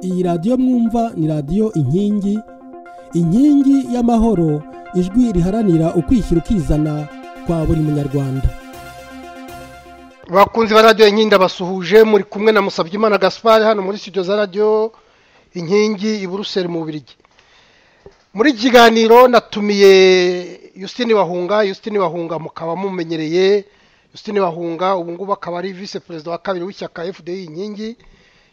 iyi radiyo mwumva ni radiyo inkingi inkingi y'amahoro ijwi riharanira ukwishyira ukizana kwa buri munyarwanda bakunzi ba radiyo inkingi ndabasuhuje muri kumwe na musabyimana gaspari hano muri studio za radiyo inkingi i buruseli mu Bubiligi muri iki kiganiro natumiye Justine wahunga Justine wahunga mukaba mumenyereye Justine wahunga ubu ngubu akaba ari visi perezida wa kabiri w'ishyaka FDI inkingi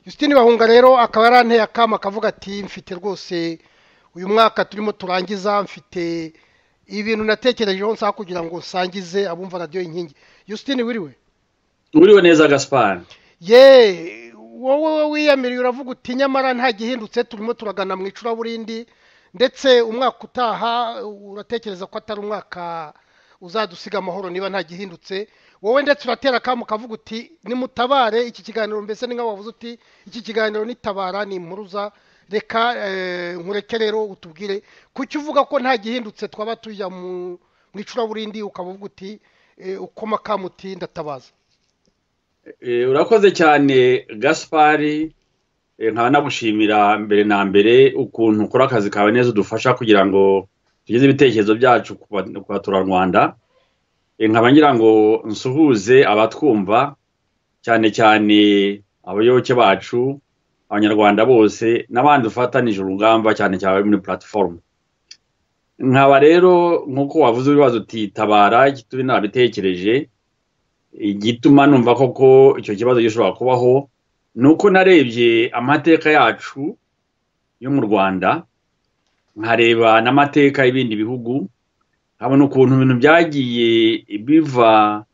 Justine wahunga rero akaba yaranteye akama akavuga ati mfite rwose uyu mwaka turimo turangiza mfite ibintu natekerejeho nsaba kugira ngo nsangize abumva radiyo inkingi Justine wiriwe uriwe neza gaspari ye wowe wiyamiriye uravuga uti nyamara nta gihindutse turimo turagana mu icuraburindi ndetse umwaka utaha uratekereza ko atari umwaka uzadusiga amahoro niba nta gihindutse wowe ndetse uratera akamu kavuga uti nimutabare iki kiganiro mbese ni nk'aho wavuze uti iki kiganiro nitabara ni impuruza reka nkureke rero utubwire kuki uvuga ko nta gihindutse twaba tujya mu icuraburindi ukaba uvuga uti ukoma kamuti ndatabaza urakoze cyane gaspari nkaba nagushimira mbere na mbere ukuntu ukora akazi kawe neza udufasha kugira ngo tugeze ibitekerezo byacu ku baturarwanda nkaba ngira ngo nsuhuze abatwumva cyane cyane abayoboke bacu abanyarwanda bose n'abandi dufatanije urugamba cyane cyane muri platifomu nkaba rero nk'uko wavuze ibibazo utitabara turi nabitekereje igituma numva koko icyo kibazo gishobora kubaho ni uko narebye amateka yacu yo mu rwanda nkareba n'amateka y'ibindi bihugu nkabona ukuntu ibintu byagiye biva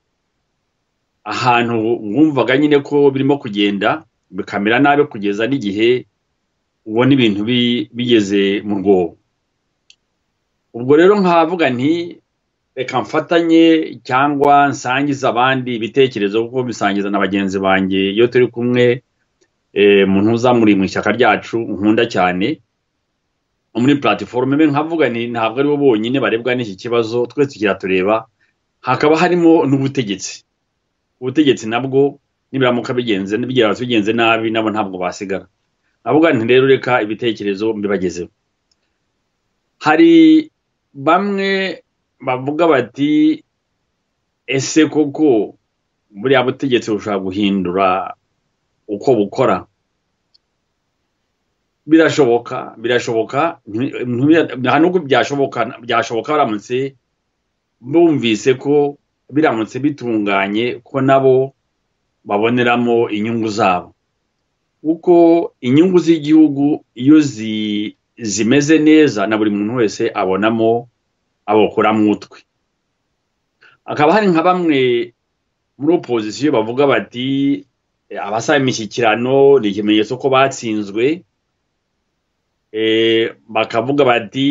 ahantu wumvaga nyine ko birimo kugenda bikamera nabi kugeza n'igihe ubona ibintu bigeze mu rwobo ubwo rero nkavuga nti reka mfatanye cyangwa nsangize abandi ibitekerezo kuko bisangiza na bagenzi banjye iyo turi kumwe umuntu uzamuriye mu ishyaka ryacu nkunda cyane muri platifomu imwe nkavuga ni ntabwo aribo bonyine barebwa n'iki kibazo twese kiratureba hakaba harimo n'ubutegetsi ubutegetsi nabwo nibiramuka bigenze n'ibigereranyije bigenze nabi nabo ntabwo basigara navuga nti rero reka ibitekerezo mbibagezeho hari bamwe bavuga bati ese koko buriya butegetsi bushobora guhindura uko bukora birashoboka birashoboka nta n'ubwo byashoboka byashoboka baramutse bumvise ko biramutse bitunganye ko nabo baboneramo inyungu zabo kuko inyungu z'igihugu iyo zimeze neza na buri muntu wese abonamo abokuramo utwe hakaba hari nka bamwe muri opozisiyo bavuga bati abasaba imishyikirano ni ikimenyetso ko batsinzwe bakavuga bati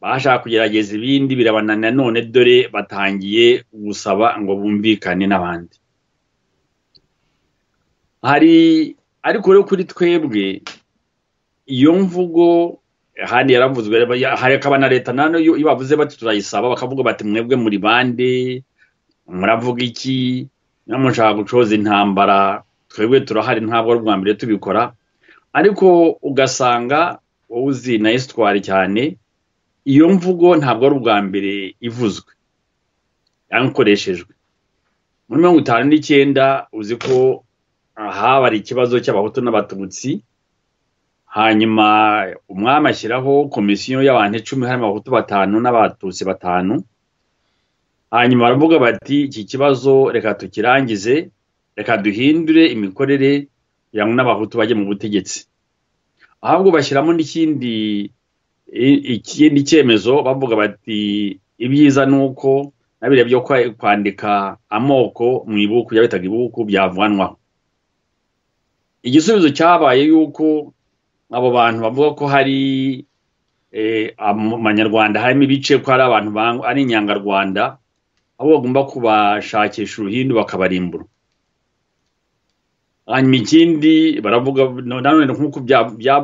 bashaka kugerageza ibindi birabananira none dore batangiye gusaba ngo bumvikane n'abandi hari ariko rero kuri twebwe iyo mvugo hano yaravuzwe hakaba na leta nayo iyo bavuze bati turayisaba bakavuga bati mwebwe muri bande muravuga iki mushaka gucoza intambara twebwe turahari ntabwo ari ubwa mbere tubikora ariko ugasanga wowe uzi na esitwari cyane iyo mvugo ntabwo ari ubwa mbere ivuzwe cyangwa ikoreshejwe muri mirongo itanu n'icyenda uzi ko habara ikibazo cy'abahutu n'abatutsi hanyuma umwami ashyiraho komisiyo y'abantu icumi harimo abahutu batanu n'abatutsi batanu hanyuma baravuga bati iki kibazo reka tukirangize reka duhindure imikorere kugira ngo n'abahutu bajye mu butegetsi ahubwo bashyiramo n'ikindi ikindi cyemezo bavuga bati ibyiza ni uko na biriya byo kwandika amoko mu ibuku bitaga ibuku byavanwaho igisubizo cyabaye yuko abo bantu bavuga ko hari mu banyarwanda harimo ibice ko hari abantu ari inyangarwanda aho bagomba kubashakisha uruhindu bakabarimbura hanyuma ikindi baravuga nanone nk'uko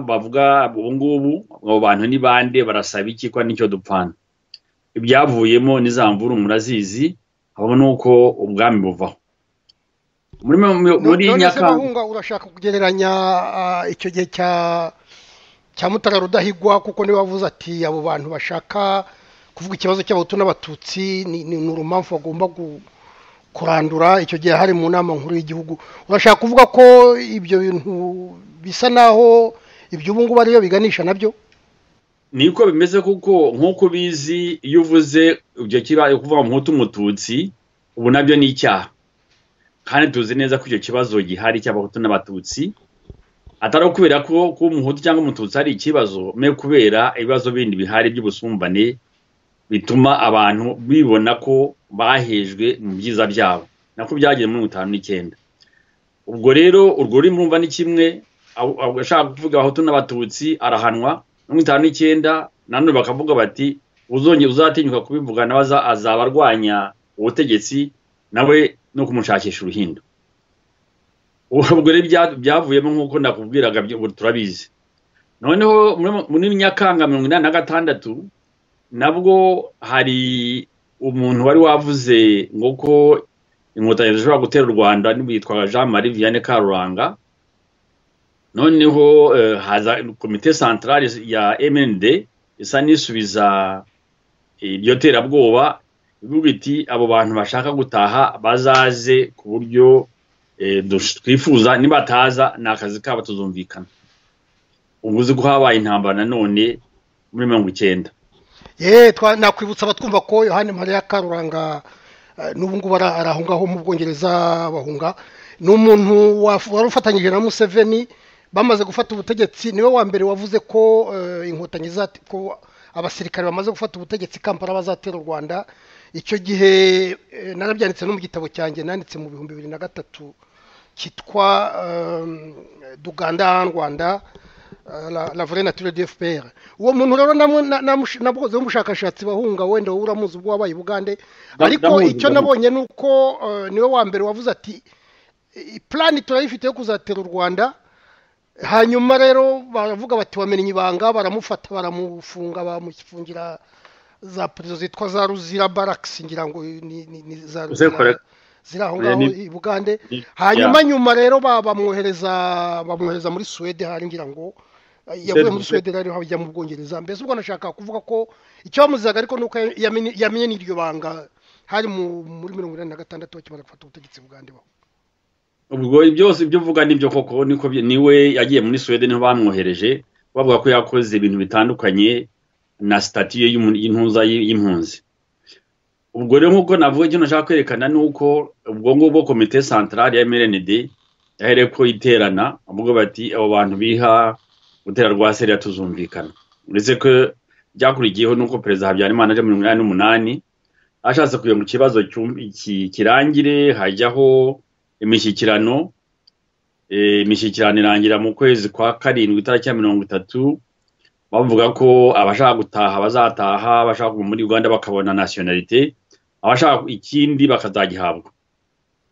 bavuga ubu ngubu abo bantu ni bande barasaba iki ko nicyo dupfana ibyavuyemo n'izamvura murazizi habona uko ubwami buvaho muri muri nyakanga nyakanga urashaka kugereranya ah, icyo gihe cya cya mutara rudahigwa kuko niba avuze ati abo bantu bashaka kuvuga ikibazo cy'abahutu n'abatutsi ni ni- ni urumamfu bagomba gu- kurandura icyo gihe hari mu nama nkuru y'igihugu urashaka kuvuga ko ibyo bintu bisa naho ibyo ubu ngubu ariyo biganisha nabyo niko bimeze kuko nk'uko ubizi iyo uvuze ibyo kibaye kuvuga ngo nk'utu umututsi ubu nabyo ni icyaha kandi tuzi neza ko icyo kibazo gihari cy'abahutu n'abatutsi atari ukubera ko kuba umuhutu cyangwa umututsi ari ikibazo me kubera ibibazo bindi bihari by'ubusumbane bituma abantu bibona ko bahejwe mu byiza byabo nako byagiye muri mirongo itanu n'icyenda ubwo rero urwo rurimi urumva ni kimwe abo- abo- ashaka kuvuga abahutu n'abatutsi arahanwa mirongo itanu n'icyenda nanone bakavuga bati uzongera uzatinyuka kubivuga nawe aza- azaba arwanya ubutegetsi nawe no kumushakisha uruhindo ubwo rero bya- byavuyemo nk'uko nakubwiraga byo- ubu turabizi noneho muri- muri nyakanga mirongo inani na gatandatu nabwo hari umuntu wari wavuze ngo ko inkotanyi zishobora gutera u rwanda witwa jean marie vianney karuranga noneho eh, haza komite santarare ya mnd isa n'isubiza iryo terabwoba ivuga iti abo bantu bashaka gutaha bazaze ku buryo eh, dush- twifuza nibataza ni akazi kabo tuzumvikana ubu uzi ko habaye intambara nanone muri mirongo icyenda ye twa- nakwibutsa abatwumva ko yohani mariya karuranga eh, n'ubu ngubu ara- ari ngaho mu bwongereza bahunga ni umuntu waf- wari ufatanyije na museveni bamaze gufata ubutegetsi niwe wa mbere wavuze ko eh, inkotanyi zati- ko abasirikare bamaze gufata ubutegetsi kampala bazatera u rwanda icyo gihe eh, narabyanditse no mu gitabo cyanjye nanditse mu bihumbi bibiri na gatatu cyitwa eh, duganda en rwanda eh, la la vraie nature du fpr uwo muntu rero namu- na- namush- nabukoze umushakashatsi bahunga wenda wowe uramuzi ubwo wabaye bugande Ndam- ariko ndamuzi, icyo ndamuzi. nabonye ni uko eh, niwe wa mbere wavuze ati "I- plani turayifite yo kuzatera u rwanda hanyuma rero baravuga bati wamenye ibanga baramufata baramufunga bamufungira za prizo zitwa za ruzira barakisi ngira ngo ni, ni, ni za Uze ruzira correct. ziri aho Oya, ngaho ni- i bugande ni- hanyuma ya. nyuma rero ba- bamwohereza bamwohereza muri suwede hari ngira ngo yavuye muri Suwede. suwede rero hajya mu bwongereza mbese ubwo nashaka kuvuga ko icyo bamuzizaga ariko ni uko yamenye- yamenye n'iryo banga hari mu- muri mirongo inani na gatandatu bakimara gufata ubutegetsi bugande baho ubwo byose ibyo uvuga nibyo koko niko byi- niwe yagiye muri suwede niho bamwohereje bavuga ko yakoze ibintu bitandukanye na sitatiyo y'intuza y'impunzi ubwo rero nk'uko navuga icyo nashaka kwerekana ni uko ubwo ngubwo komite santarari ya mrnd yahereye ko iterana bavuga bati abo bantu biha gutera rwa seriya tuzumvikana uretse ko byakurikiyeho nuko perezida habyarimana aje mirongo inani n'umunani ashatse kugira ngo ikibazo cyum- iki- kirangire hajyaho imishyikirano eh, imishyikirano irangira mu kwezi kwa karindwi itariki ya mirongo itatu bavuga ko abashaka gutaha bazataha abashaka kuva muri uganda bakabona nasiyonalite abashaka ikindi bakazagihabwa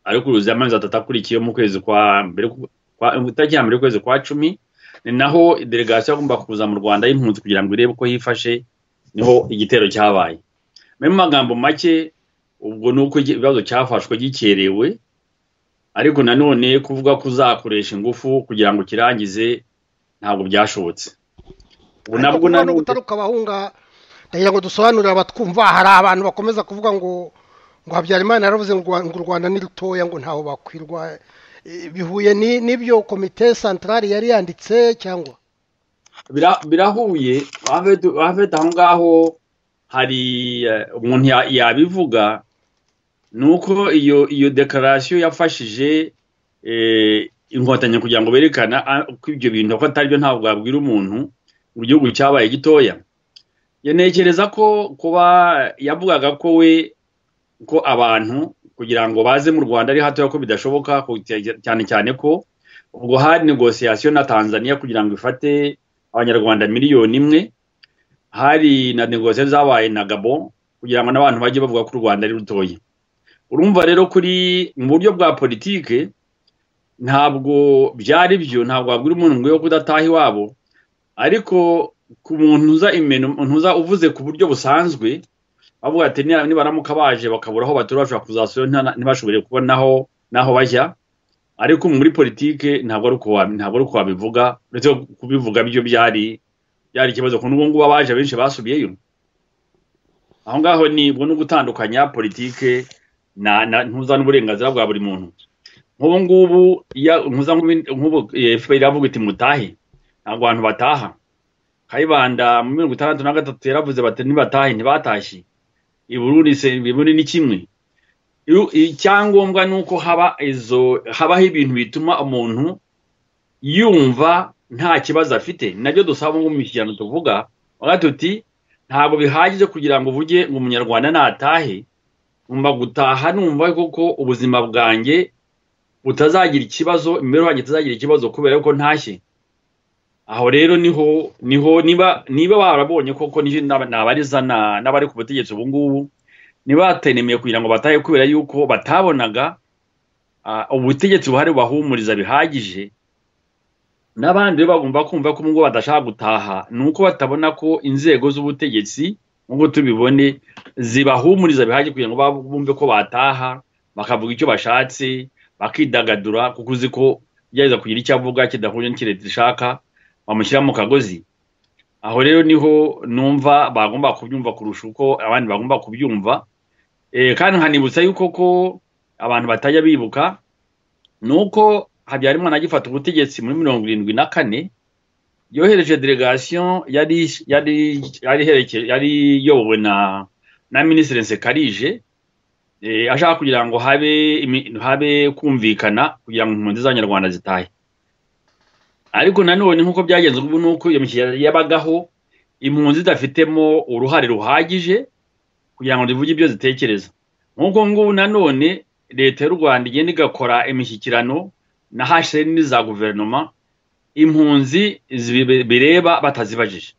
ariko uruzi amezi atatu akurikiye mu kwezi kwa mbere ku- kwa itariki ya mbere y'ukwezi kwa cumi ni naho delegasiyo yagomba kuza mu rwanda y'impunzi kugira ngo irebe uko yifashe niho igitero cyabaye mu magambo make ubwo ni uko igi- ikibazo cyafashwe gikerewe ariko nanone kuvuga ko uzakoresha ingufu kugira ngo ukirangize ntabwo byashobotse ubu Ariko nabwo kuvuga no nanone gutaruka abahunga ndagira ngo dusobanurire abatwumva hari abantu bakomeza kuvuga ngo ngo habyarimana yaravuze ngo Rwa- ngo u rwanda ni rutoya ngo ntaho bakwirwa Eh, bihuye ni- n'ibyo komite santarari yari yanditse cyangwa Bira- birahuye Ahmed- Ahmed aho ngaho hari eh, umuntu ya- yabivuga ni uko iyo iyo dekararasiyo yafashije eh, inkotanyi kugira ngo berekana ah, ko ibyo bintu ko atari byo ntabwo wabwira umuntu mu gihugu cyabaye gitoya Ya ntekereza ko kuba yavugaga ko we ko abantu kugira ngo baze mu rwanda ari hatoya ko bidashoboka ku- cyane cyane ko ubwo hari negosiyasiyo na tanzania kugira ngo ifate abanyarwanda miliyoni imwe hari na negosiyo zabaye na gabo kugira ngo n'abantu bajye bavuga ko u rwanda ari rutoya urumva rero kuri mu buryo bwa politike ntabwo byari byo ntabwo wabwira umuntu ngo yo kudataha iwabo ariko ku muntu uza imeno umuntu uza uvuze ku buryo busanzwe bavuga ati "Ni- nibaramuka baje bakabura aho batura bashobora kuzasubira ntibashobore kubona aho n'aho bajya ariko muri politike ntabwo ari uko wa- ntabwo ari uko wabivuga uretse ko kubivuga byo byari byari ikibazo kuko n'ubu ngubu abaje benshi basubiyeyo aho ngaho ni ubwo ni ugutandukanya politike na na ntuza n'uburenganzira bwa buri muntu nk'ubu ngubu iya ntuza nk'ubu- nk'ubu eh, FPR iravuga iti mutahe ntabwo abantu bataha kayibanda mu mirongo itandatu na gatatu yaravuze bati ntibatahe ntibatashye i Burundi se- i Burundi ni kimwe Iyo- icyangombwa ni uko haba izo habaho ibintu bituma umuntu yumva nta kibazo afite nabyo dusaba ngo mu kintu tuvuga bavuga tuti ntabwo bihagije kugira ngo uvuge ngo umunyarwanda natahe ngomba gutaha numva koko ubuzima bwanjye butazagira ikibazo imibereho yanjye itazagira ikibazo kubera ko ntashye aho rero niho niho niba niba barabonye koko ni- n'aba- n'abariza na- n'abari ku butegetsi ubu ngubu ntibatenemiye kugira ngo batahe kubera yuko batabonaga ah, ubutegetsi buhari bubahumuriza bihagije n'abandi rero bagomba kumva ko ngo badashaka gutaha ni uko batabona ko inzego z'ubutegetsi nk'uko tubibone zibahumuriza bihagije kugira ngo bab- bumve ko bataha bakavuga icyo bashatse bakidagadura kuko uzi ko gerageza kugira icyo avuga kidahuje n'icyo leta ishaka bamushyira mu kagozi aho rero niho numva bagomba kubyumva kurusha uko abandi bagomba kubyumva Eh, kandi nkanibutsa yuko ko abantu batajya bibuka ni uko habyarimana agifata ubutegetsi muri mirongo irindwi na kane yohereje delegation yari yari yari iherekeje- yari iyobowe na na minisitiri nsekarije eh, ashaka kugira ngo habe imi- habe kumvikana kugira ngo impunzi z'abanyarwanda zitahe ariko nanone nk'uko byagenze ubu ni uko iyo mishyikirano yabagaho impunzi zidafitemo uruhare ruhagije kugira ngo zivuge ibyo zitekereza nk'uko ngubu nanone leta y'u rwanda igenda igakora imishyikirano na hsn za guverinoma impunzi zibe- bireba batazibajije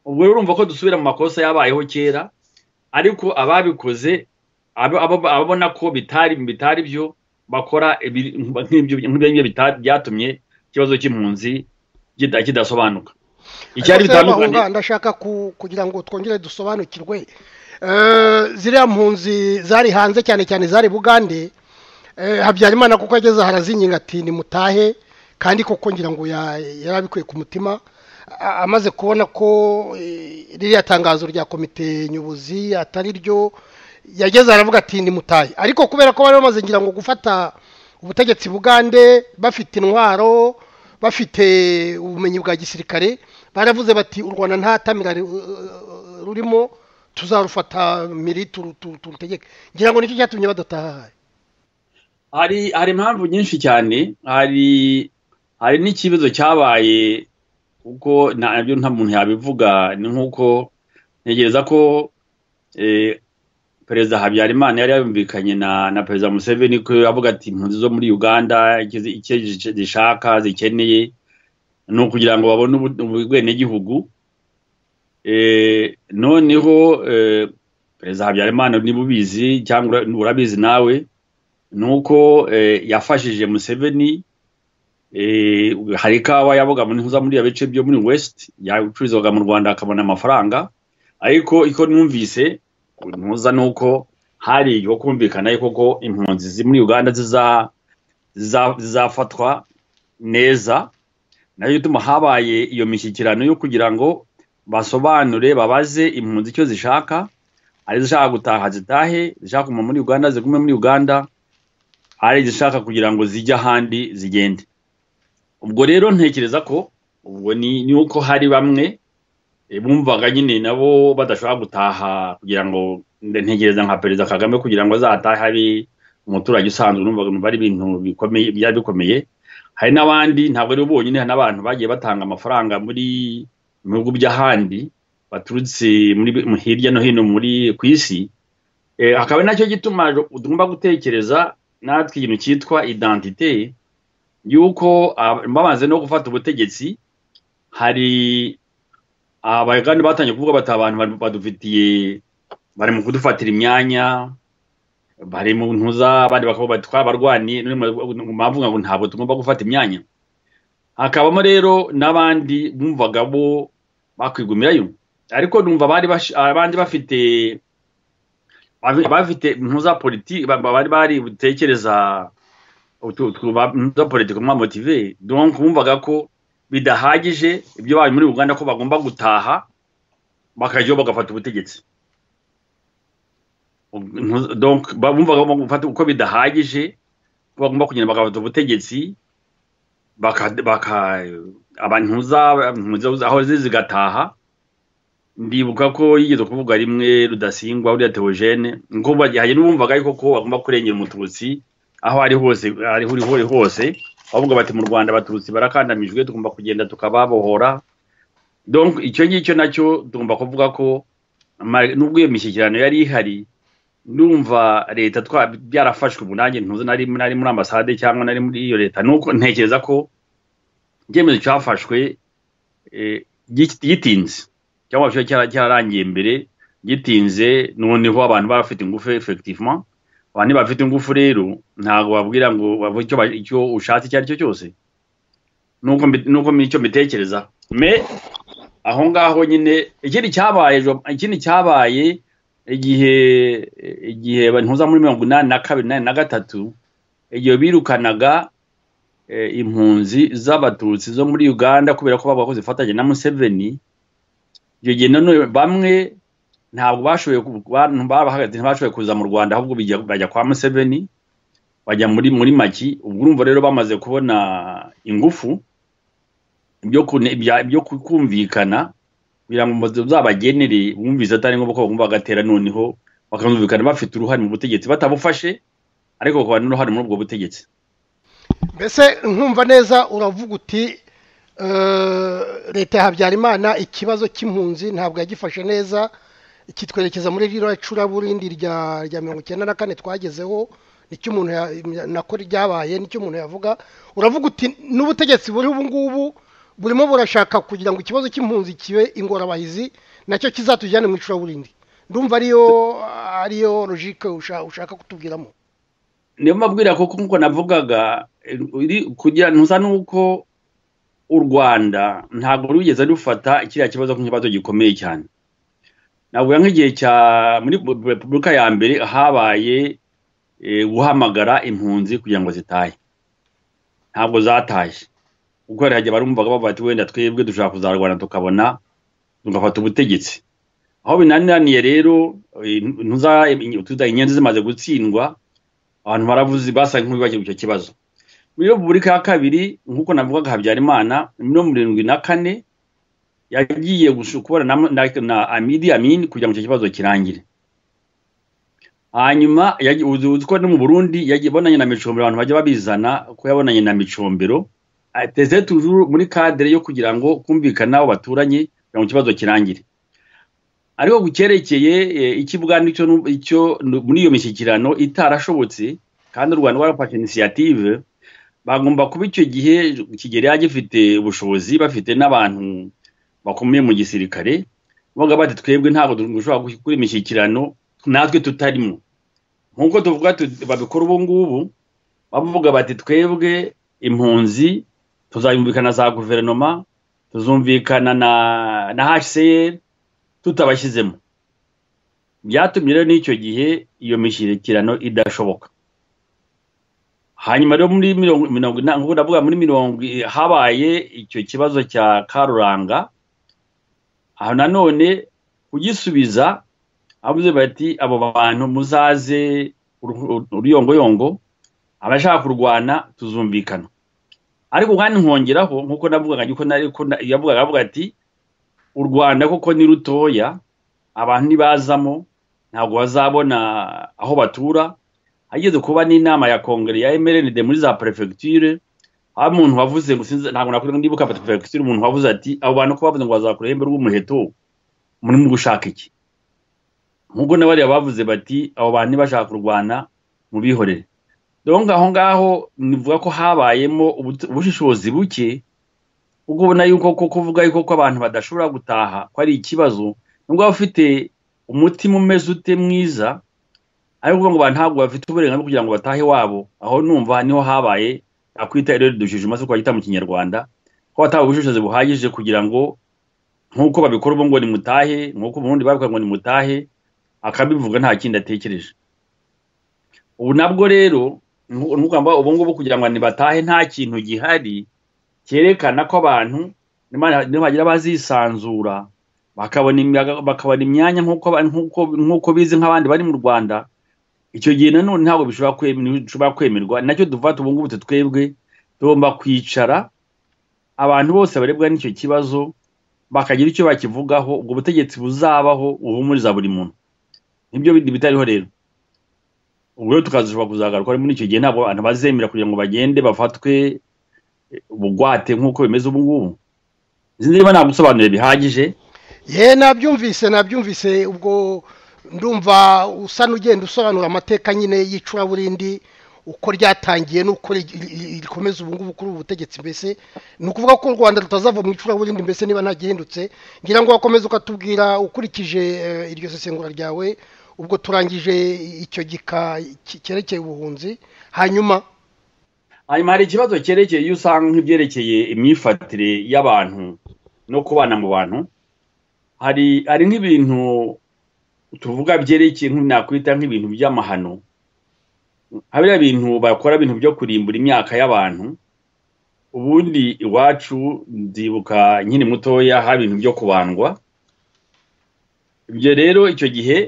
ubwo rero urumva ko dusubira mu makosa yabayeho kera ariko ababikoze abo- abo- ababona ko bitari bitari byo bakora ibi- nk'ibyo nk'ibyo bita- byatumye ikibazo cy'impunzi kita- kidasobanuka icyari Ariko se bitandukanye bahunga, ndashaka ku- kugira ngo twongere dusobanukirwe Eh, ziriya mpunzi zari hanze cyane cyane zari bugande eh, habyarimana kuko yageze harazinyinga ati nimutahe kandi koko ngira ngo ya- yarabikuye ku mutima A- amaze kubona ko eh, ririya tangazo rya komite nyobozi atari ryo yageze aravuga ati nimutahe ariko kubera ko bari bamaze ngira ngo gufata ubutegetsi bugande bafite intwaro bafite ubumenyi bwa gisirikare baravuze bati u rwanda ntatamira rurimo tuzarufata miri turu- turu- turutegeke ngira ngo nicyo cyatumye badataha hari hari impamvu nyinshi cyane hari hari n'ikibazo cyabaye kuko ntabyo nta muntu yabivuga ni nk'uko ntegereza ko eh, perezida habyarimana yari yumvikanye na na perezida museveni ko yavuga ati impunzi zo muri uganda icyo zi- icyo zi- zishaka zikeneye ni ukugira ngo babone ubu- ubwenegihugu Eh, noneho eh, perezida habyarimana niba ubizi cyangwa ura- urabizi nawe ni uko eh, yafashije museveni eh, hari ikawa yabaga muri ntuza muri ibice byo muri west yacururizwaga mu rwanda akabona amafaranga ariko iko numvise ntuza ni uko hari yo kumvikana yuko ko impunzi ziri muri uganda ziza- ziza- zizafatwa neza nayo ituma habaye iyo mishyikirano yo kugira ngo basobanure babaze impunzi icyo zishaka hari izishaka gutaha zitahe izishaka kuguma muri uganda zigume muri uganda hari izishaka kugira ngo zijye ahandi zigende ubwo rero ntekereza ko ubwo ni ni uko hari bamwe eh, bumvaga nyine nabo badashobora gutaha kugira ngo nde- ntekereza nka perezida kagame kugira ngo azatahe ari umuturage usanzwe numvaga numva ari ibintu bikomeye byari bikomeye hari n'abandi ntabwo ari bo bonyine hari n'abantu bagiye batanga amafaranga muri mu bihugu by'ahandi baturutse muri hirya no hino muri ku isi Eh, akaba ari nacyo gituma tugomba gutekereza natwe ikintu cyitwa identite yuko ah, bamaze no gufata ubutegetsi hari abagani batangiye kuvuga bati abantu badu- badufitiye bari mu kudufatira imyanya bari mu ntuza abandi bakavuga bati twabarwaniye none mu- mu mpamvu ngo ntabwo tugomba gufata imyanya hakabamo rero n'abandi bumvaga bo bakwigumirayo ariko numva bari bash- abandi bafite bafi- bafite impuza politiki bari bari butekereza za politiki mwamotive donc bumvaga ko bidahagije ibyo babaye muri uganda ko bagomba gutaha bakajyaho bagafata ubutegetsi donc bumvaga bagomba uko bidahagije ko bagomba kugenda bagafata ubutegetsi abantu aho zigataha ndibuka ko yigeze kuvuga rimwe rudasingwa uriya teogene ngo hari n'ubumvaga yuko ko bagomba kurengera umututsi aho ari hose ari huri hose bavuga bati mu rwanda abatutsi barakandamijwe tugomba kugenda tukababohora donc icyo ngicyo nacyo tugomba kuvuga ko nubwo iyo mishyikirano yari ihari ndumva leta byarafashwe ubu nanjye ntuzi nari muri ambasade cyangwa nari muri iyo leta nuko ntekereza ko icyemezo cyafashwe gitinze cyangwa se cyararangiye mbere gitinze noneho abantu bafite ingufu efekitivuma abantu bafite ingufu rero ntabwo babwira ngo icyo ushatse icyo ari cyo cyose nuko icyo mbitekereza me aho ngaho nyine ikindi cyabaye ikindi cyabaye igihe igihe ntuza muri mirongo inani na kabiri na gatatu igihe birukanaga impunzi z'abatutsi zo muri uganda kubera ko bavuga ko zifatanya na museveni icyo gihe none bamwe ntabwo bashoboye bahagaze ntibashoboye kuza mu rwanda ahubwo bajya kwa museveni bajya muri muri maki ubwo urumva rero bamaze kubona ingufu ibyo kumvikana biramamaza uzabagenere bumviza atari ngombwa ko bagomba bagatera noneho bakamvikana bafite uruhare mu butegetsi batabufashe ariko bakaba n'uruhare muri ubwo butegetsi mbese nkumva neza uravuga uti leta ya habyarimana ikibazo cy'impunzi ntabwo yagifashe neza kitwerekeza muri ririya icuraburindi rya mirongo icyenda na kane twagezeho nicyo umuntu nako ryabaye nicyo umuntu yavuga uravuga uti n'ubutegetsi buri ubu ngubu burimo burashaka kugira ngo ikibazo cy'impunzi kibe ingorabahizi nacyo kizatujyane mu icuraburindi ndumva ariyo ariyo logike ushaka kutubwiramo niyo mabwira ko nk'uko navugaga kugira ntuza nuko u rwanda ntabwo rugeze rufata kiriya kibazo nk'ikibazo gikomeye cyane ntabwo nk'igihe cya muri repubulika ya mbere habaye guhamagara impunzi kugira ngo zitahe ntabwo zatashye kuko hajya barumvaga bavuga ati wenda twebwe dushobora kuzarwana tukabona tugafata ubutegetsi aho binaniraniye rero inyenzi zimaze gutsindwa abantu baravuze basa nk'ibibagirwa icyo kibazo muri repubulika ya kabiri nk'uko navugaga habyarimana mirongo irindwi na kane yagiye kubona na amidi amini kugira ngo icyo kibazo kirangire hanyuma uzi ko no mu burundi yagiye abonanye na micombero abantu bajya babizana ko yabonanye na micombero ateze tujuru muri kadere yo kugira ngo kumvikana abo baturanye kugira ngo ikibazo kirangire ariko ku cyerekeye ikibwana icyo muri iyo mishyikirano itarashobotse kandi u rwanda rwarafashe inisiyative bagomba kuba icyo gihe kigera gifite ubushobozi bafite n'abantu bakomeye mu gisirikare bavuga bati twebwe ntabwo dushobora gukora imishyikirano natwe tutarimo nk'uko tuvuga babikora ubu ngubu bavuga bati twebwe impunzi tuzayumvikana za guverinoma tuzumvikana na hcr tutabashyizemo byatumye rero n'icyo gihe iyo mishyikirano idashoboka hanyuma rero muri mirongo inani nk'uko ndavuga muri mirongo habaye icyo kibazo cya karuranga aho nanone kugisubiza avuze bati abo bantu muzaze uruyongoyongo abashaka kurwana tuzumvikana ariko kandi nkongeraho nk'uko navugaga yuko yavugaga avuga ati u rwanda kuko ni rutoya abantu ntibazamo ntabwo bazabona aho batura hageze kuba n'inama ya kongere ya emerenide muri za perefegiture aho umuntu wavuze ngo ntabwo nakureba ndibuka perefegiture umuntu wavuze ati abo bantu ko bavuze ngo bazakura ihembe rw'umuheto muri mu gushaka iki nk'ubwo n'abariya bavuze bati abo bantu ntibashaka kurwana mu bihorere dore aho ngaho nivuga ko habayemo ubushishozi buke ubwo ubona yuko ko kuvuga yuko ko abantu badashobora gutaha ko ari ikibazo nubwo waba ufite umutima umeze ute mwiza ariko ngo abantu ntabwo bafite uburenganzira kugira ngo batahe wabo aho numva niho habaye akwita irero dushijima se kwagita mu kinyarwanda ko batawe ubushishozi buhagije kugira ngo nk'uko babikora ubu ngo ni mutahe nk'uko ubundi babivuga ngo ni mutahe akabivuga nta kindi atekereje ubu nabwo rero n'ubwo ubu ngubu kugira ngo ntibatahe nta kintu gihari cyerekana ko abantu nibagira bazisanzura bakabona imyanya nk'uko bizi nk'abandi bari mu rwanda icyo gihe nanone ntabwo bishobora kwemerwa nacyo dufata ubu ngubu twebwe tugomba kwicara abantu bose barebwa n'icyo kibazo bakagira icyo bakivugaho ubwo butegetsi buzabaho buhumuriza buri muntu nibyo bitariho rero ubwo rero tukazishobora kuzagaruka muri icyo gihe ntabwo abantu bazemera kugira ngo bagende bafatwe ubugwate nk'uko bimeze ubu ngubu izi niba nta gusobanurira bihagije ye nabyumvise nabyumvise ubwo ndumva usa n'ugenda usobanura amateka nyine y'icuraburindi uko ryatangiye n'uko rikomeza ubu ngubu kuri ubu butegetsi mbese ni ukuvuga ko u rwanda rutazava mu icuraburindi mbese niba ntagihindutse ngira ngo wakomeze ukatubwira ukurikije iryo sesengura ryawe ubwo turangije icyo gika cyerekeye ubuhunzi hanyuma hanyuma hari ikibazo cyerekeye iyo usanga nk'ibyerekeye imyifatire y'abantu no kubana mu bantu hari hari nk'ibintu tuvuga byerekeye nakwita nk'ibintu by'amahano habiriya bintu bakora ibintu byo kurimbura imyaka y'abantu ubundi iwacu ndibuka nkiri mutoya haba ibintu byo kubandwa ibyo rero icyo gihe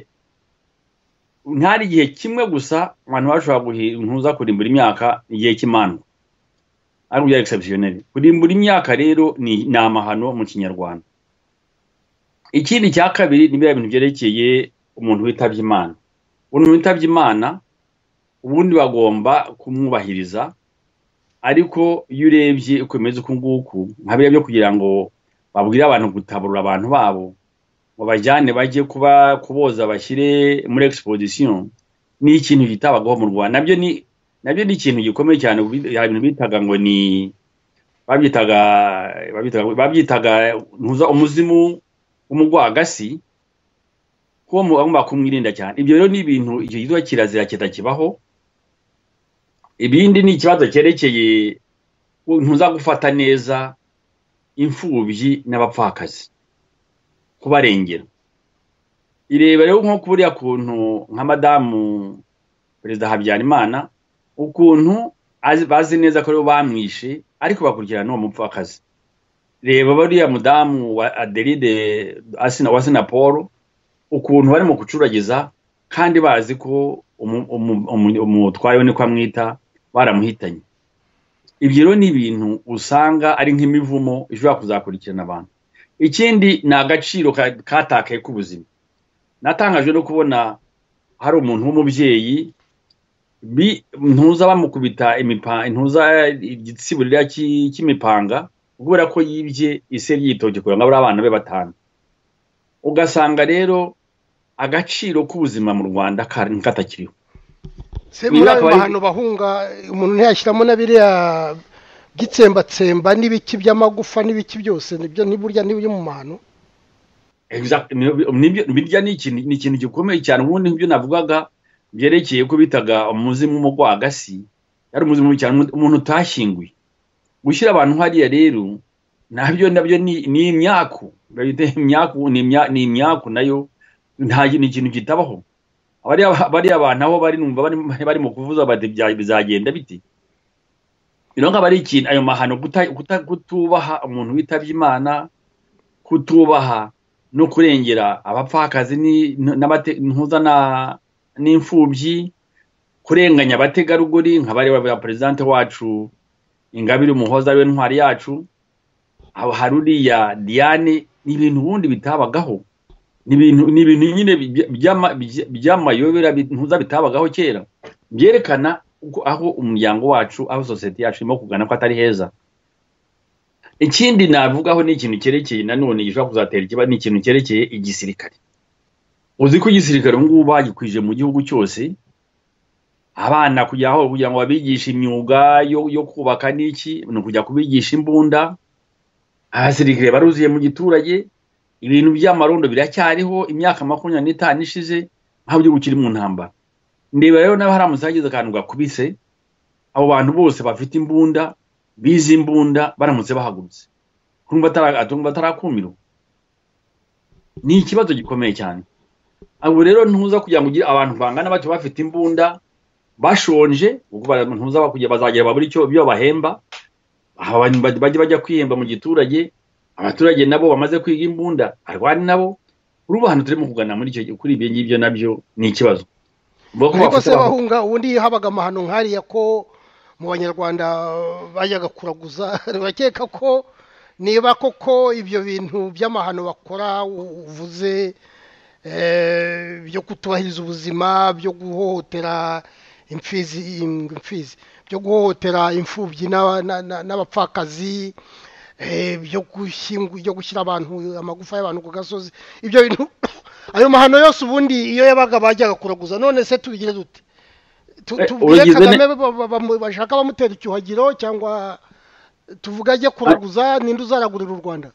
ntari igihe kimwe gusa abantu bashobora guhinduza kurimbura imyaka igihe cy'imandwa ari ubya egisepusiyoneri kurimbura imyaka rero ni amahano mu kinyarwanda ikindi cya kabiri ni biriya bintu byerekeye umuntu witabye imana umuntu witabye imana ubundi bagomba kumwubahiriza ariko iyo urebye uko bimeze uku nguku nka biriya byo kugira ngo babwire abantu gutaburura abantu babo babajyane bajye kuba kuboza bashyire muri egisipozisiyo ni ikintu kitabagaho mu rwanda nabyo ni nabyo ni ikintu gikomeye cyane hari ibintu bitaga ngo ni babyitaga babyitaga umuzimu w'umugwagasi ko bagomba kumwirinda cyane ibyo rero ni ibintu icyo gitwa kirazira kitakibaho ibindi ni ikibazo cyerekeye ntuza gufata neza imfubyi n'abapfakazi kubarengera ireba rero nko buriya kuntu nka madamu perezida habyarimana ukuntu bazi neza ko rero bamwishe ariko bakurikirana uwo mupfakazi reba buriya mudamu wa aderide wa paul ukuntu barimo gucuragiza kandi bazi ko umutware we niko amwita baramuhitanye ibyo rero ni ibintu usanga ari nk'imivumo ishobora kuzakurikirana abantu ikindi ni agaciro katakaye k'ubuzima natangajwe no kubona hari umuntu w'umubyeyi ntuza bamukubita ntuza igitsiburira cy'imipanga kubera ko yibye ise ryitoki kugira ngo abure abana be batanu ugasanga rero agaciro k'ubuzima mu rwanda katakiriho se muri ayo mahano bahunga umuntu ntiyashyiramo na biriya gitsembatsemba n'ibiki by'amagufa n'ibiki byose nibyo ntiburya n'ibyo mu mahano birya ni ikintu gikomeye cyane ubundi nk'ibyo navugaga byerekeye ko bitaga umuzimu w'umugwagasi yari umuzimu cyane umuntu utashyinguye gushyira abantu hariya rero nabyo nabyo ni imyaku ni imyaku nayo nta kintu kitabaho bariya abantu aho bari mu kuvuza bati bizagenda biti rero nkaba ari ikintu ayo mahano kutubaha umuntu witabye imana kutubaha no kurengera abapfakazi ntuza n'imfubyi kurenganya abategarugori nka bareba ba perezidante wacu ingabire umuhoza ariwe ntwari yacu hari uriya diane ni ibintu ubundi bitabagaho ni ibintu nyine by'amayobera ntuza bitabagaho kera byerekana aho umuryango wacu aho sosiyete yacu irimo kugana ko atari heza ikindi navugaho ni ikintu cyerekeye nanone gishobora kuzatera ikibazo ni ikintu cyerekeye igisirikare uzi ko igisirikare ubu ngubu bagikwije mu gihugu cyose abana kujya aho kugira ngo babigishe imyuga yo kubaka n'iki ni ukujya kubigisha imbunda abasirikare baruzuye mu giturage ibintu by'amarondo biracyariho imyaka makumyabiri n'itanu ishize ntabwo igihugu kiri mu ntambara ndeba rero nawe haramutse hagize akantu gakubise abo bantu bose bafite imbunda bize imbunda baramutse bahagurutse atumva atarakumirwa ni ikibazo gikomeye cyane abo rero ntuza kugira ngo abantu bangana batyo bafite imbunda bashonje ubwo barantuza bakujya bazagera babura icyo ibyo bahemba abantu bajya bajya kwihemba mu giturage abaturage nabo bamaze kwiga imbunda arwani nabo uruba hano turimo kugana muri icyo kuri ibyo ngibyo nabyo ni ikibazo ariko se bahunga ubundi habaga amahano nkariya ko mu banyarwanda bajyaga kuraguza bakeka ko niba koko ibyo bintu by'amahano bakora uvuze byo kutubahiriza ubuzima byo guhohotera imfizi imfizi byo guhohotera imfubyi n'abapfakazi byo gushyira abantu amagufa y'abantu ku gasozi ibyo bintu ayo mahano yose ubundi iyo yabaga bajyaga kuraguza none se tubigire dute tubwire kagame bashaka bamutera icyuhagiro cyangwa tuvuga ajya kuraguza ninde uzaragurira u rwanda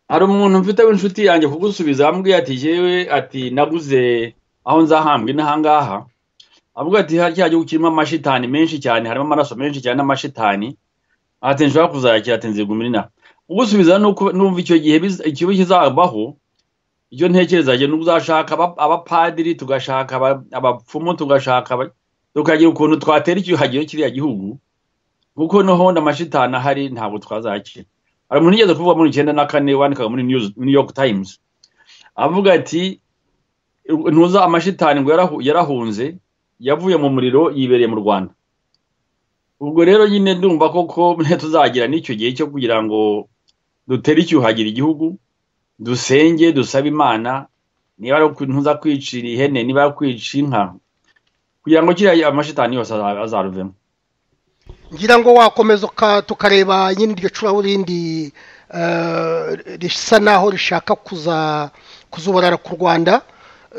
hari umuntu mfite w'inshuti yanjye kugusubiza amubwiye ati yewe ati naguze aho nzahambwe n'ahangaha amubwiye ati cya gihugu kirimo amashitani menshi cyane harimo amaraso menshi cyane n'amashitani ati nshobora kuzayakira ati nzigumira inaha ugusubiza n'umva icyo gihe ikibi kizabaho icyo ntekereza njye uzashaka abapadiri tugashaka abapfumu tugashaka tukagira ukuntu twatera icyuhagiro kiriya gihugu kuko noho amashitani ahari ntabwo twazakira hari umuntu ugeze kuvuga muri icyenda na kane wandikaga muri new york times avuga ati ntuza amashitani ngo yarahunze yavuye mu muriro yibereye mu rwanda ubwo rero nyine ndumva koko tuzagira n'icyo gihe cyo kugira ngo dutere icyuhagira igihugu dusenge dusabe imana niba ari ntuza kwicira ihene niba ari kwica inka kugira ngo kiriya amashitani yose azaruvemo ngira ngo wakomeza tukareba nyine iryo curaburindi risa naho rishaka kuzubarara ku rwanda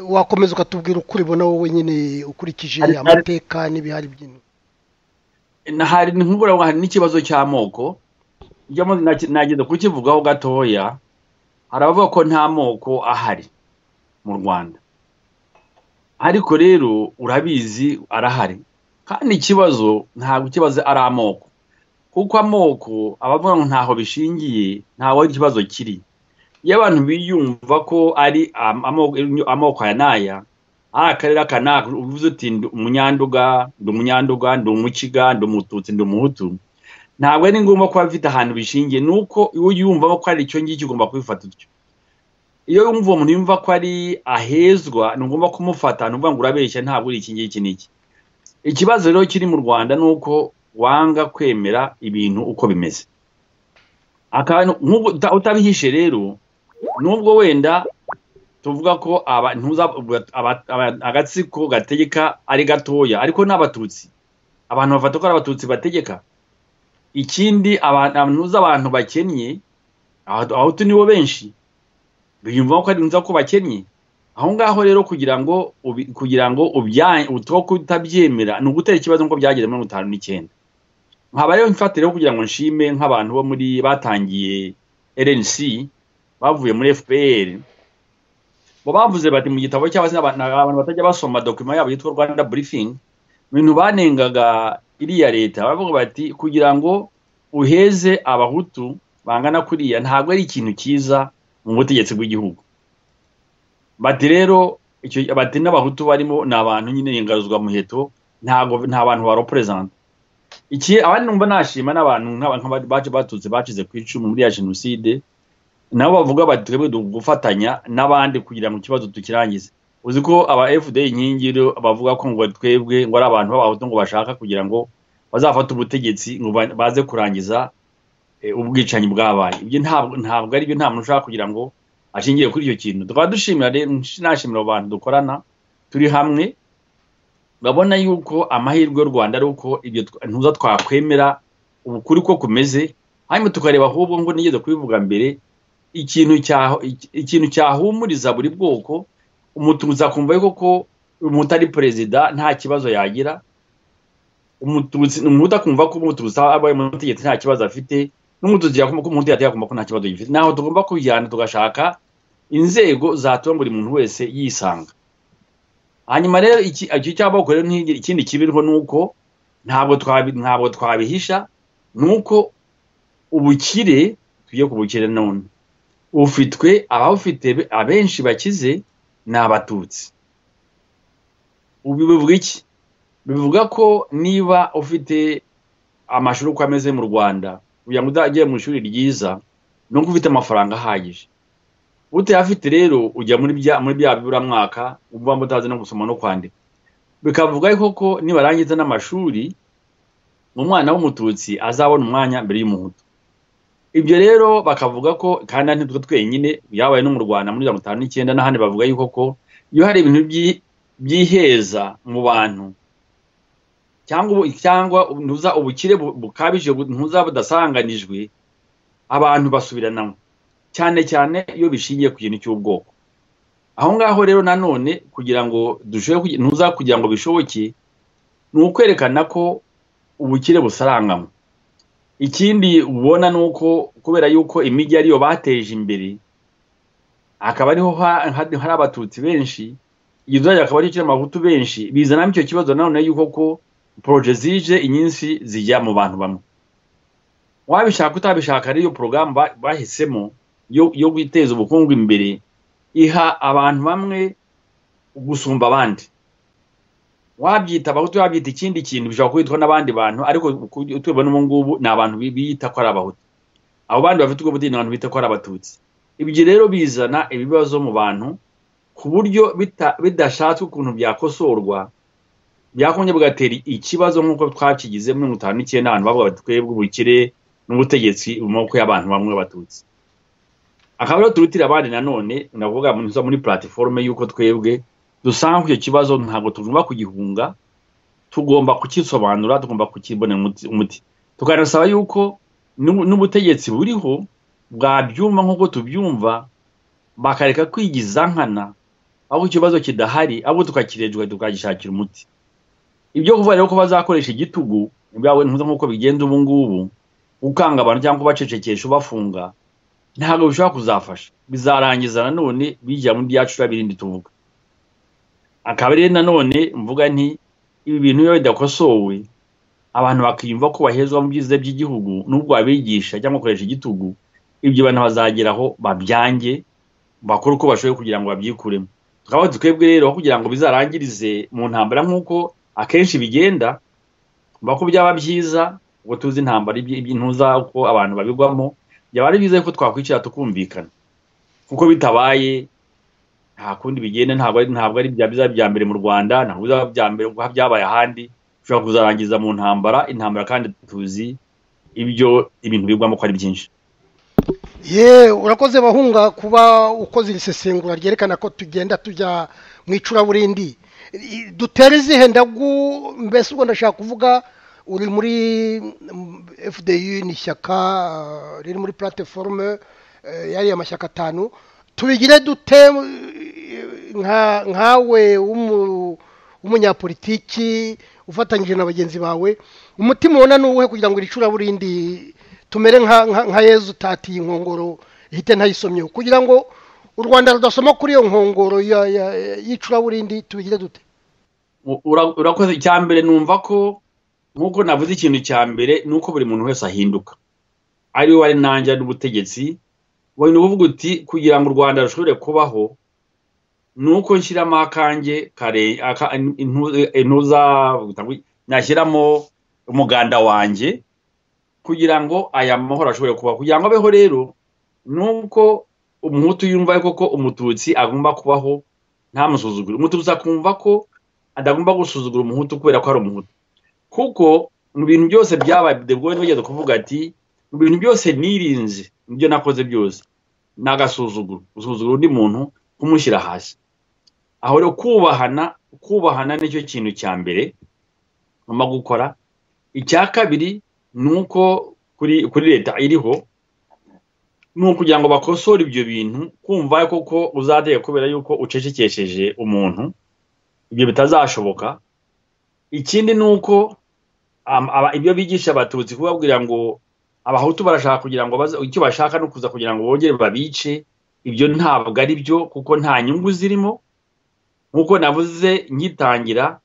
wakomeza ukatubwira uko uribona wowe nyine ukurikije amateka n'ibihari byinshi hari n'ikibazo cy'amoko nagenda kukivugaho gatoya hari abavuga ko nta moko ahari mu rwanda ariko rero urabizi arahari kandi ikibazo ntabwo ikibazo ari amoko kuko amoko abavuga ngo ntaho bishingiye ntaho ikibazo kiri iyo abantu biyumva ko ari amoko aya n'aya ari akarere aka n'aka uvuze uti ndi umunyanduga ndi umunyanduga ndi umukiga ndi umututsi ndi umuhutu ntabwo ari ngombwa kuba bafite ahantu bishingiye ni uko iyo uyumvamo ko ari icyo ngicyo ugomba kubifata utyo iyo wumva uwo muntu yumva ko ari ahezwa ni ngombwa kumufata ni ukuvuga ngo urabeshya ntabwo uri iki ngiki n'iki ikibazo rero kiri mu rwanda ni uko wanga kwemera ibintu uko bimeze utabihishe rero nubwo wenda tuvuga ko agatsiko gategeka ari gatoya ariko ni abatutsi abantu bafata ko ari abatutsi bategeka ikindi abantu abantu bakennye abahutu nibo benshi biyumvamo ko ari nziza ko bakennye aho ngaho rero kugira ngo kugira ngo utabyemera ni ugutera ikibazo nk'uko byageze muri mirongo itanu n'icyenda nkaba rero mfatire yo kugira ngo nshime nk'abantu bo muri batangiye rnc bavuye muri fpr bo bavuze bati mu gitabo cyangwa se abantu batajya basoma dokima yabo yitwa rwanda burifingi ibintu banengaga iriya leta baravuga bati kugira ngo uheze abahutu bangana kuriya ntabwo ari ikintu cyiza mu butegetsi bw'igihugu bati rero bati n'abahutu barimo ni abantu nyine ingaruzwamuheto ntabwo nta bantu baroperezanta iki abandi numva nashima n'abantu batutse bacize ku icumu muri ya jenoside nabo bavuga bati twebwe gufatanya n'abandi kugira ngo ikibazo tukirangize uzi ko aba fda inkingi bavuga ko ngo twebwe ngo ari abantu b'abahutu ngo bashaka kugira ngo bazafate ubutegetsi ngo baze kurangiza ubwicanyi bwabaye ibyo ntabwo ari byo nta muntu ushaka kugira ngo ashingiye kuri icyo kintu tukaba dushimira rero nashimira abo bantu dukorana turi hamwe urabona yuko amahirwe y'u rwanda ari uko ibyo ntuza twakwemera ukuri ko kumeze hanyuma tukareba ahubwo ngo nigeze kubivuga mbere ikintu cyahumuriza buri bwoko umutuza akumva yuko ko umutu ari perezida nta kibazo yagira umutu akumva ko umutuza abaye mu butegetsi nta kibazo afite n'umutuzi yakumva ko umuntu yakumva ko nta kibazo gifite naho tugomba kujyana tugashaka inzego zatuma buri muntu wese yisanga hanyuma rero iki cyaboko rero ikindi kibiriho ni uko ntabwo ntabwo twabihisha ni uko ubukire tugiye ku bukire none ufitwe abawufite abenshi bakize ni abatutsi ubu bivuga iki bivuga ko niba ufite amashuri uko ameze mu rwanda kugira ngo udagiye mu ishuri ryiza ni uko ufite amafaranga ahagije utayafite rero ujya muri bya muri bya biburamwaka uba mutazi no gusoma no kwandika bikavuga koko nibarangiza n'amashuri umwana w'umututsi azabona umwanya mbere y'umuhutu ibyo rero bakavuga ko kandi ntitwe twenyine byabaye no mu rwanda muri mirongo itanu n'icyenda n'ahandi bavuga yuko iyo hari ibintu byiheza mu bantu cyangwa ntuza ubukire bukabije ntuza budasanganijwe abantu basubiranamo cyane cyane iyo bishingiye ku kintu cy'ubwoko aho ngaho rero nanone kugira ngo dushobore ntuza kugira ngo bishoboke ni ukwerekana ko ubukire busaranganywe ikindi ubona ni uko kubera yuko imijyi ariyo bateje imbere akaba ariho hari abatutsi benshi iyo uzajya akaba ariyo amahutu benshi bizanamo icyo kibazo nanone yuko ko poroje zije inyinshi zijya mu bantu bamwe wabishaka utabishaka ariyo porogaramu bahisemo yo guteza ubukungu imbere iha abantu bamwe gusumba abandi wabyita abahutu wabyita ikindi kintu bishobora kwitwa n'abandi bantu ariko tubibona ubu ngubu ni abantu biyita ko ari abahutu abo bandi bafite ubwo budini abantu bita ko ari abatutsi ibyo rero bizana ibibazo mu bantu ku buryo bidashatswe ukuntu byakosorwa byakongera bigatera ikibazo nk'uko twakigize muri mirongo itanu n'icyenda ahantu bavuga bati twebwe ubukire n'ubutegetsi mu maboko y'abantu bamwe b'abatutsi akaba rero turutira abandi nanone navuga muri platiforume y'uko twebwe dusanga icyo kibazo ntabwo tugomba kugihunga tugomba kukisobanura tugomba kukibonera umuti tukanasaba yuko n'ubutegetsi buriho bwabyumva nk'uko tubyumva bakareka kwigiza nkana aho ikibazo kidahari ahubwo tukakirejwa tukagishakira umuti ibyo kuvuga rero ko bazakoresha igitugu byawe nk'uko bigenda ubu ngubu gukanga abantu cyangwa kubacecekesha ubafunga ntabwo bishobora kuzafasha bizarangiza nanone bijya muri byacu birindi tuvuga akaba rero nanone mvuga nti ibi bintu biba bidakosowe abantu bakiyumva ko bahezwa mu byiza by'igihugu n'ubwo wabigisha cyangwa ukoresha igitugu ibyo bantu bazageraho babyange bakora uko bashoboye kugira ngo babyikuremo tukaba twebwe rero kugira ngo bizarangirize mu ntambara nk'uko akenshi bigenda ko byaba byiza ngo tuzi intambara ntuza uko abantu babigwamo byaba ari byiza ko twakwicara tukumvikana kuko bitabaye nta kundi bigenda ntabwo ari bya bya mbere mu rwanda ntabwo bizaba bya mbere kuko byabaye ahandi ushobora kuzarangiza mu ntambara intambara kandi tuzi ibyo ibintu bigwamo ko ari byinshi ye urakoze bahunga kuba ukoze iri sesengura ryerekana ko tugenda tujya mu icuraburindi dutera izihe ndagu mbese ubwo ndashaka kuvuga uri muri fdi ni ishyaka riri muri platiforume yariya mashyaka atanu tubigire dute nkawe w'umunyapolitiki ufatanyije na bagenzi bawe umutima ubona ni uwuhe kugira ngo iri curaburindi tumere nka yezu utatiye inkongoro ihite ntayisomyeho kugira ngo u rwanda rudasoma kuri iyo nkongoro y'icuraburindi tubigire dute urakoze icya mbere numva ko nk'uko navuze ikintu cya mbere ni uko buri muntu wese ahinduka ari we nanjye n'ubutegetsi wenda uvuga uti kugira ngo u rwanda rushobore kubaho ni uko nshyiramo akange intuza nashyiramo umuganda wanjye kugira ngo aya mahoro ashobore kubaho kugira ngo abeho rero ni uko umuhutu yumva koko umututsi agomba kubaho ntamusuzugure umututsi akumva ko adagomba gusuzugura umuhutu kubera ko ari umuhutu kuko mu bintu byose byabaye debwone bageze kuvuga ati mu bintu byose nirinze nibyo nakoze byose ni agasuzuguro gusuzugura undi muntu kumushyira hasi aho rero kubahana kubahana nicyo kintu cya mbere ngomba gukora icya kabiri ni uko kuri leta iriho ni ukugira ngo bakosore ibyo bintu kumva koko uzateye kubera yuko ucecekesheje umuntu ibyo bitazashoboka ikindi ni uko ibyo bigisha abatutsi kubabwira ngo abahutu barashaka kugira ngo icyo bashaka ni ukuza kugira ngo bongere babice ibyo ntabwo ari byo kuko nta nyungu zirimo nk'uko navuze ngitangira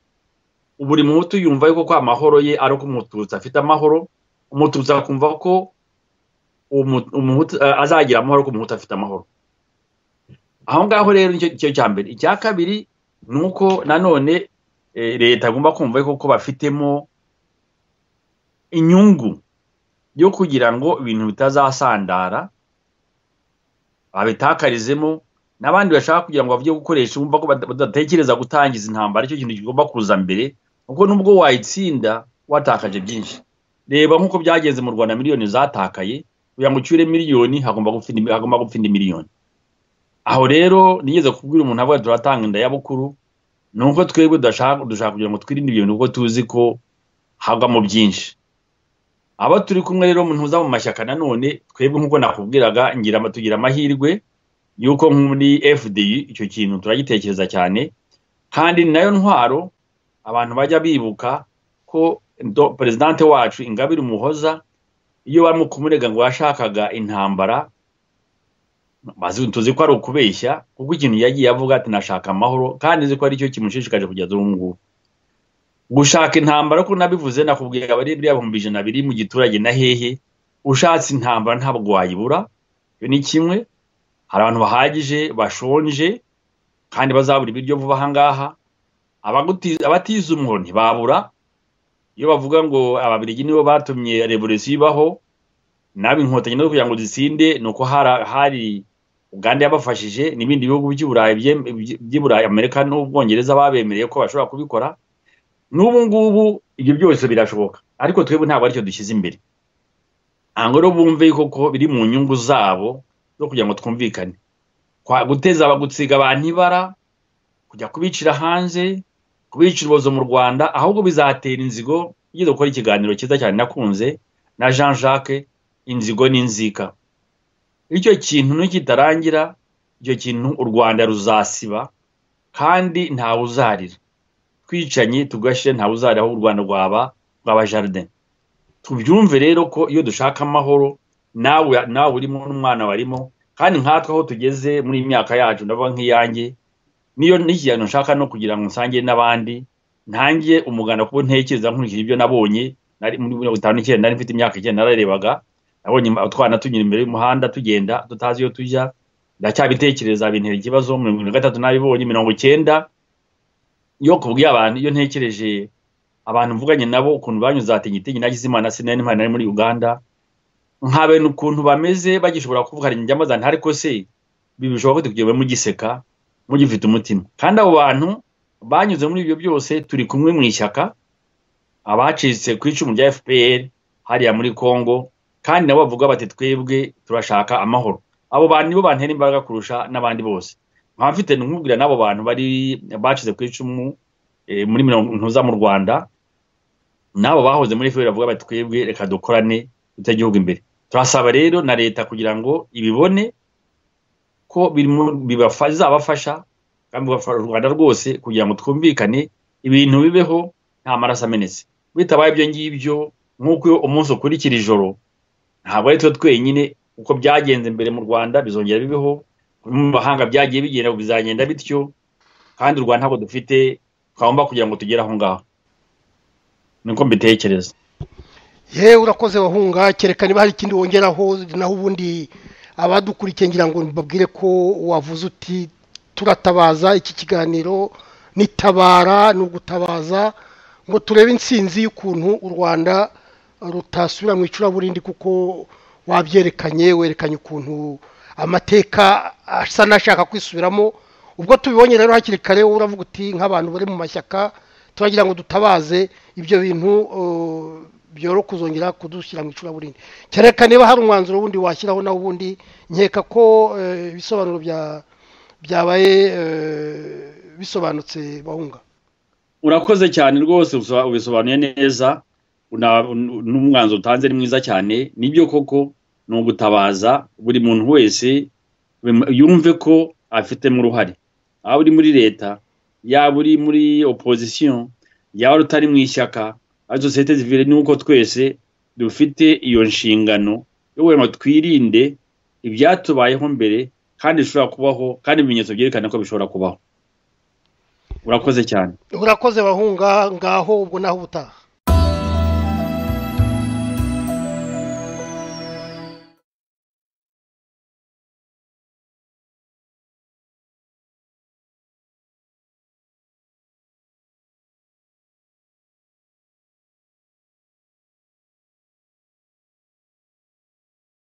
buri muhutu yumva yuko amahoro ye ari uko umututsi afite amahoro umututsi akumva ko azagira amahoro ko umuhutu afite amahoro aho ngaho rero nicyo cya mbere icya kabiri ni uko nanone eh, leta agomba kumva yuko bafitemo inyungu yo kugira ngo ibintu bitazasandara babitakarizemo n'abandi bashaka kugira ngo bavuge gukoresha bumva ko badatekereza gutangiza intambara icyo kintu kigomba kuza mbere kuko nubwo wayitsinda watakaje byinshi reba nk'uko byagenze mu rwanda miliyoni zatakaye kugira ngo ucyure miliyoni hagomba gupfinda hagomba gupfinda miliyoni aho rero nigeze kubwira umuntu avuga turatanga indayabukuru ni uko twebwe dushaka dushaka kugira ngo twirinde ibintu kuko tuzi ko hagwamo byinshi aba turi kumwe rero ntuza mu mashyaka nanone twebwe nk'uko nakubwiraga ngira tugira amahirwe yuko muri fdi icyo kintu turagitekereza cyane kandi nayo ntwaro abantu bajya bibuka ko perezidante wacu ingabire umuhoza iyo barimo kumurega ngo yashakaga intambara tuzi ko ari ukubeshya kuko ikintu yagiye avuga ati nashaka amahoro kandi nzi ko aricyo kimushishikaje kugeza ubu ngubu gushaka intambara ko nabivuze nakubwira abari biriya bihumbi ijana biri mu giturage na hehe ushatse intambara ntabwo wayibura iyo ni kimwe hari abantu bahagije bashonje kandi bazabura ibiryo vuba ahangaha abatize umuhoro ntibabura iyo bavuga ngo ababirigi nibo batumye revolisiyo ibaho nabi inkotanyi no kugira ngo zisinde ni uko hari uganda yabafashije n'ibindi bihugu by'iburayi amerika n'ubwongereza babemereye ko bashobora kubikora n'ubu ngubu ibyo byose birashoboka ariko twebwe ntabwo aricyo dushyize imbere ntabwo rero bumve koko biri mu nyungu zabo zo kugira ngo twumvikane guteza gusiga abantu ibara kujya kubicira hanze kubicira ubuzo mu rwanda ahubwo bizatera inzigo ugeze gukora ikiganiro cyiza cyane nakunze na jean jacques inzigo n'inzika icyo kintu nikitarangira icyo kintu u rwanda ruzasiba kandi ntawe uzarira twicanye tugashyire ntawe uzarira aho u rwanda rwaba rwaba jaride tubyumve rero ko iyo dushaka amahoro nawe nawe urimo n'umwana warimo kandi nkatwe aho tugeze muri iyi myaka yacu ndabona nk'iyange niyo n'ikintu nshaka no kugira ngo nsange n'abandi ntange umuganda kuko ntekereza nkurikije ibyo nabonye muri mirongo itanu n'icyenda nari mfite imyaka icyenda nararebaga nabonye utwana tunyura imbere y'umuhanda tugenda tutazi iyo tujya ndacyabitekereza bintera ikibazo mirongo gatatu n'abibonye mirongo icyenda iyo kubwiye abantu iyo ntekereje abantu mvuganye nabo ukuntu banyuze hatinyitinyi nagize imana sinari impano nari muri uganda nkabena ukuntu bameze bagishobora kuvuga hari njya mazana ariko se bishoboka ko tugiye mugiseka mugifite umutima kandi abo bantu banyuze muri ibyo byose turi kumwe mu ishyaka abacitse ku icumu rya fpr hariya muri congo kandi nabo bavuga bati twebwe turashaka amahoro abo bantu nibo bantera imbaraga kurusha n'abandi bose nkaba mfite nkubwira n'abo bantu bari bacize ku icumu muri mirongo ntuza mu rwanda n'abo bahoze muri fpr bavuga bati twebwe reka dukorane dute igihugu imbere turasaba rero na leta kugira ngo ibibone ko bizabafasha kandi bigafasha u rwanda rwose kugira ngo twumvikane ibintu bibeho nta maraso amenetse bitabaye ibyo ngibyo nk'uko umunsi ukurikira ijoro ntabwo ari twe twenyine uko byagenze mbere mu rwanda bizongera bibeho mu mahanga byagiye bigenda bizagenda bityo kandi u rwanda ntabwo dufite twagomba kugira ngo tugere aho ngaho niko mbitekereza yewe urakoze wahunga kereka niba hari ikindi wongeraho naho ubundi abadukurikiye ngira ngo mbabwire ko wavuze uti turatabaza iki kiganiro nitabara ni ugutabaza ngo turebe insinzi y'ukuntu u rwanda rutasubira mu icuraburindi kuko wabyerekanye werekanye ukuntu amateka asa n'ashaka kwisubiramo ubwo tubibonye rero hakiri kare uravuga uti nk'abantu bari mu mashyaka turagira ngo dutabaze ibyo bintu byoro kuzongera kudushyira mu icuraburindi kereka niba hari umwanzuro wundi washyiraho nawe ubundi nkeka ko ibisobanuro byabaye bisobanutse bahunga urakoze cyane rwose ubisobanuye neza n'umwanzuro utanze ni mwiza cyane nibyo koko ni ugutabaza buri muntu wese yumve ko afitemo uruhare waba uri muri leta yaba uri muri opozisiyo yaba utari mu ishyaka ari sosiyete zivire ni uko twese dufite iyo nshingano yo kugira ngo twirinde ibyatubayeho mbere kandi bishobora kubaho kandi ibimenyetso byerekana ko bishobora kubaho urakoze cyane urakoze bahunga ngaho ubwo naho ubutaha